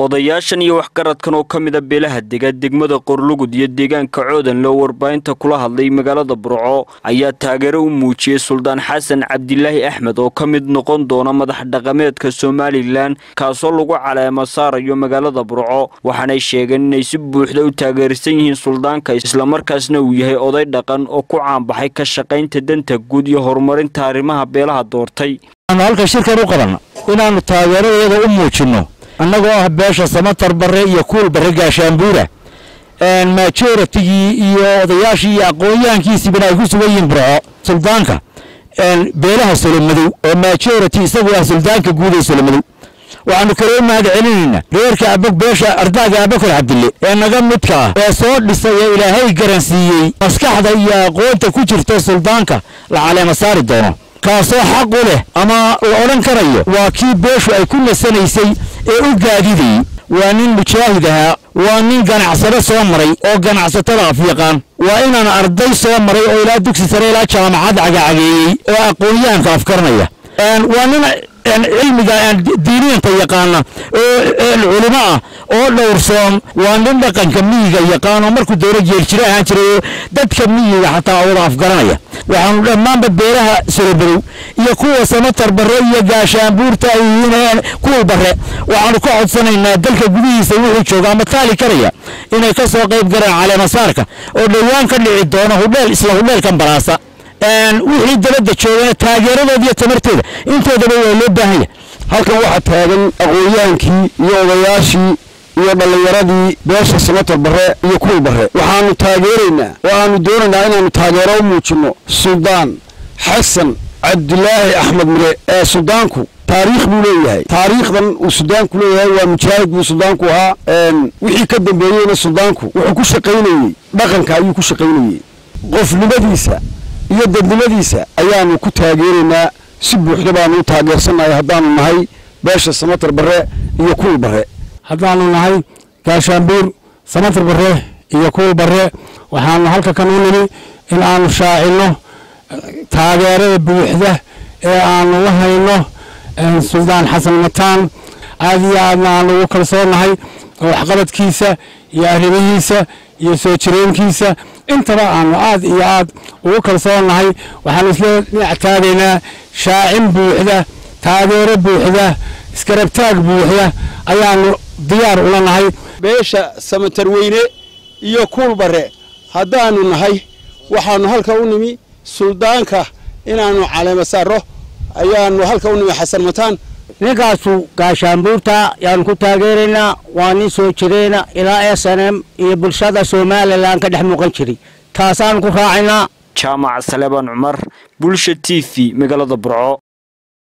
odayaashan iyo waxgaradkan oo ka mida beelaha dega degmada qorlugud iyo deegaanka coodan loo warbaahinta kula hadlay magaalada burco ayaa taageero u muujiyey suldaan xasan cabdilaahi axmed oo ka mid noqon doona madax dhaqameedka somalilan kaasoo lagu caleemo saarayo magaalada burco waxaanay sheegeen inay si buuxda u taageersan yihiin suldaanka islamarkaasna uu yahay oday dhaqan oo ku caanbaxay ka shaqaynta danta guud iyo horumarinta arrimaha beelaha doortay halka shirkan u qabanna inaannu taageeradeeda u muujinno annagoo ah beesha samatar barre iyo kuul barre gaashaanbuura majoratigii iyo odayaashii iyo aqoon-yahankiisiibana ay ku sugan yihiin burco suldaanka beelaha solomadow oo majority isagu ah suldaanka guud ee solomadow waxaanu kaloo mahad celinaynaa reerka abog beesha ardaaga abakar cabdille ee naga midka ah ee soo dhisay ee ilaahay garansiiyey maskaxda iyo aqoonta ku jirta suldaanka la caleema saari doono kaasoo xaq u leh ama la odhan karayo waa kii beeshu ay ku nasanaysay ee u gaadidayey waa nin mujaahid ahaa waa nin ganacsado soo maray oo ganacsatada af yaqaan waa inaan arday soo maray oo ilaa dugsi sare ilaa jaamacad cagacageeyey oo aqoon-yahanka afkaranaya waa nin cilmiga diiniyanta yaqaana oo culimo ah oo dhowrsoon waa nin dhaqanka miyiga yaqaan oo markuu dowla jeeljiro ahaan jiray oo dadka miyiga xataa wada afgaranaya waxaanu dhammaanba beelaha solobadow iyo kuwa samatar barre iyo gaashaanbuurta ay yihiin kuwa barre waxaanu ka codsanaynaa dalka gudihiisa wuxuu jooga ama taali karaya inay ka soo qayb galaan caleemasaarka oo dhowaan ka dhici doono hudheel isla hudheelkan baraasa wixii dabadda joogana taageeradooda iyo tamartooda intoodaba waa loo baahanya halkan waxaa taagan aqoon-yahankii iyo odayaashii iyo dhallinyaradii beesha samatar barre iyo kuwii barre waxaanu taageeraynaa oo aanu doonaynaa inaannu taageero u muujinno suldaan xasan cabdilaahi axmed mire ee suldaanku taariikh buu leeyahay taariikhdan uu suldaanku leeyahay waa mujaahid buu suldaanku ahaa wixii ka dambeeyeyna suldaanku wuxuu ku shaqaynayey dhaqanka ayuu ku shaqaynayey qofnimadiisa iyo dadnimadiisa ayaanu ku taageeraynaa si buuxda baanu u taageersannahay haddaanu nahay beesha samatar barre iyo kuul barre haddaanu nahay gaashaanbuur samatar barre iyo kuul barre waxaanu halka kan u nimi in aanu shaacinno taageerada buuxda ee aanu la hayno suldaan xasan mataan aad iyo aadna aanu ugu kalsoonahay oo waxqabadkiisa iyo arrimihiisa iyo soo jireenkiisa intaba aanu aad iyo aad ugu kalsoonahay waxaanu isla dhinac taagaynaa shaacin buuxda taageero buuxda iskarabtaag buuxda ayaanu diyaar ula nahay beesha samatar weyne iyo kuul barre haddaanu nahay waxaanu halka u nimi suldaanka inaannu caleema saarro ayaanu halka u nimi xasan mataan ninkaasu gaashaanbuurta yaanu ku taageeraynaa waa nin soo jireena ilaa s n m iyo bulshada somalilan ka dhex muuqan jiray taasaanu ku raacaynaa jaamac saleebaan cumar bulsha t v magaalada burco